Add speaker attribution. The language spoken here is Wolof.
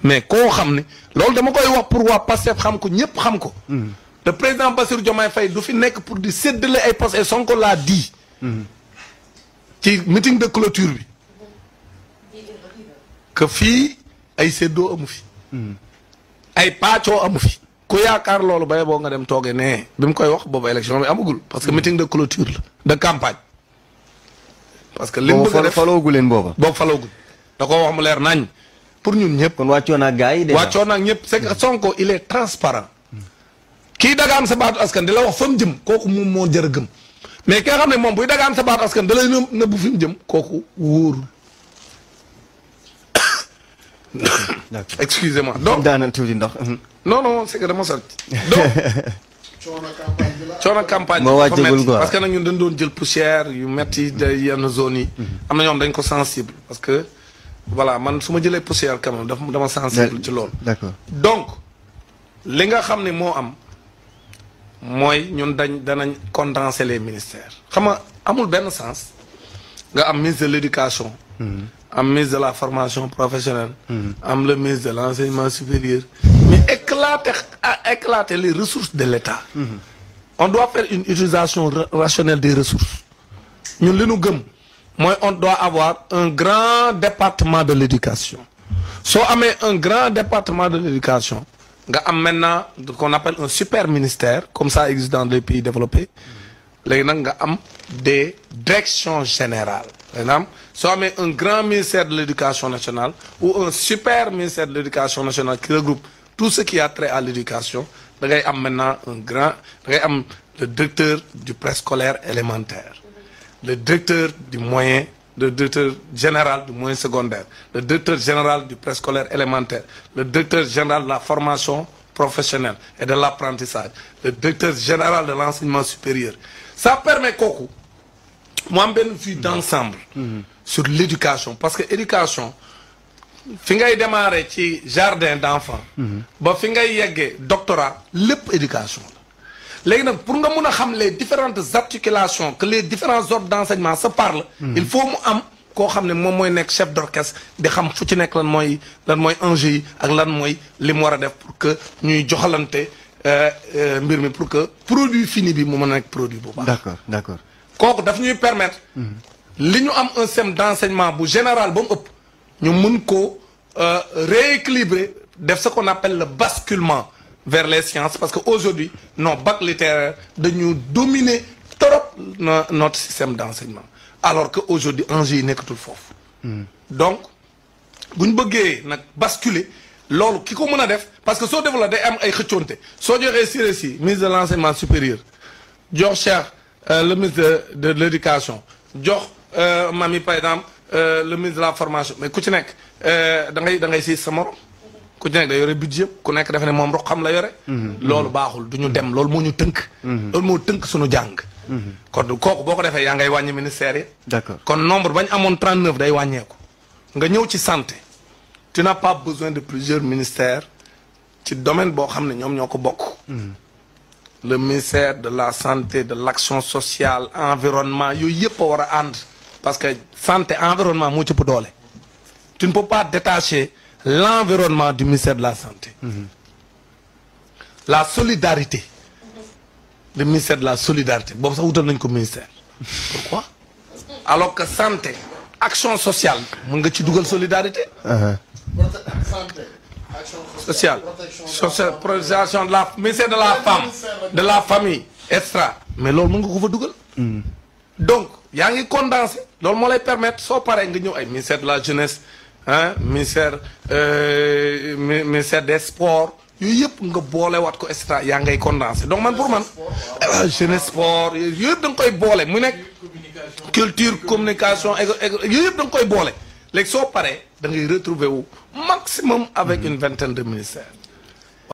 Speaker 1: mais koo xam ne loolu dama koy wax pour waa Pastef xam ko ñëpp xam ko. le président Bassirou Diomaye Faye du fi nekk pour di séddale ay postes et Sonko l'a dit. ci meeting de clôture bi. que fii ay séddoo amu fi. ay paccoo amu fi. ku yaakaar loolu bay boo nga dem toogee nee bi mu koy wax boobu élection bi amagul parce que meeting de clôture la de campagne. parce que li mu bëgg a def
Speaker 2: faloogu leen booba.
Speaker 1: boobu falooguñ da koo wax mu leer nañ pour ñun ñëpp.
Speaker 2: kon wàccoon ak gars yi. déjà
Speaker 1: wàccoon ak ñëpp c'est que Sonko il est transparent kii dagaan sa baatu askan di la wax fa mu jëm kooku moom moo jar a gëm mais ki nga xam ne moom buy dagaan sa baatu askan da lay nëb nëbbu fi mu jëm kooku wóorul
Speaker 2: d'accord
Speaker 1: excusez-moi donc
Speaker 2: daanal tuuti ndox.
Speaker 1: non non c'est que dama sori donc coono campagne
Speaker 2: moo
Speaker 1: dafa
Speaker 2: wàccagul
Speaker 1: metti
Speaker 2: quoi.
Speaker 1: parce que nag ñun dañ doon jël poussière yu metti de yenn zones yi am na ñoom dañ ko sensible parce que voilà man su ma jëlee poussière quand même dafa dama sensible ci loolu
Speaker 2: d'accord
Speaker 1: donc li nga xam ne moo am mooy ñun dañ danañ condenser les ministères xam nga amul benn sens nga am ministre de l'éducation am ministre de la formation professionnelle am le ministre de l'enseignement supérieur mais éclater à éclater les ressources de l'État on doit faire une utilisation ra- rationnelle des ressources ñun li nu gëm mooy on doit avoir un grand département de l'éducation soo amee un grand département de l'éducation nga am maintenant ce qu'on appelle un super ministère comme ça existe dans les pays développés léegi nag nga am des directions générales par exemple soo amee un grand ministère de l'éducation nationale ou un super ministère de l'éducation nationale qui regroupe tout ce qui a trait à l'éducation da ngay am maintenant un grand da ngay am le directeur du préscolaire élémentaire le directeur du moyen le directeur général du moyen secondaire le directeur général du préscolaire élémentaire le directeur général de la formation professionnelle et de l'apprentissage le directeur général de l'enseignement supérieur ça permet kooku mu am benn vue d'ensemble sur l'éducation parce que éducation fi ngay démarrer ci jardin d'enfants ba fi ngay yeggee doctorat lépp éducation la léegi nag pour nga mun a xam les différentes articulations que les différents ordres d'enseignement se parlent il faut mu am koo xam ne moom mooy nekk chef d'orchestre di xam fu ci nekk lan mooy lan mooy enjeu yi ak lan mooy li mu war a def pour que ñuy joxalante euh, euh, mbir mi pour que produit fini bi mu mën a nekk produit bu baax
Speaker 2: d'accord d'accord
Speaker 1: kooku daf ñuy permettre li ñu am un système d'enseignement bu général ba mu ëpp ñu mun ko euh, rééquilibrer def ce qu'on appelle le basculement vers les sciences parce que aujourd'hui nos bacs littéraires dañu dominer trop no- notre système d'enseignement alors que aujourd'hui enjeu yi nekkatul foofu donc bu ñu bëggee nag basculer loolu ki ko mën a def parce que soo développé day am ay xëccoonte soo joxee Siré Sy ministre de l'enseignement supérieur jox Cheikh euh, le ministre de, de l'éducation jox euh, Mami par exemple euh, le ministre de la formation mais ku ci nekk euh, da ngay da ngay siis sa morom ku ci nekk da yore budget ku nekk dafa ne moom rek xam la yore loolu baaxul du ñu dem loolu moo ñu tënk loolu moo tënk suñu jàng kon kooku boo ko defee yaa ngay wàññi ministère yi
Speaker 2: d'accord
Speaker 1: kon nombre bañ amoon 39 day wàññeeku nga ñëw ci santé tu n'as pas besoin de plusieurs ministères ci domaine boo xam ne ñoom ñoo ko bokk le ministère de la santé de l'action sociale environnement yooyu yëpp a war a ànd parce que santé environnement moo ci ëpp doole tu ne peux pas détacher l'environnement du ministère de la santé la solidarité le ministère de la solidarité boobu sax wutal nañ ko ministère pourquoi alors que santé action sociale mën nga ci dugal solidarité
Speaker 3: santé action
Speaker 1: sociale
Speaker 3: protection
Speaker 1: social protection de la ministère de la femme de la famille extra mais loolu mën nga ko fa dugal donc yaa ngi condensé loolu moo lay permettre soo paree nga ñëw ay ministère de la jeunesse ah ministère euh, mi- ministère des sports yooyu yëpp nga boole waat ko extra yaa ngay condensé donc man pour man ah, jeunesse sport yooyu yëpp da nga koy boole mu nekk culture communication éco éco yooyu yëpp da nga koy boole léegi soo paree da ngay retrouver wu maximum avec une vingtaine de ministères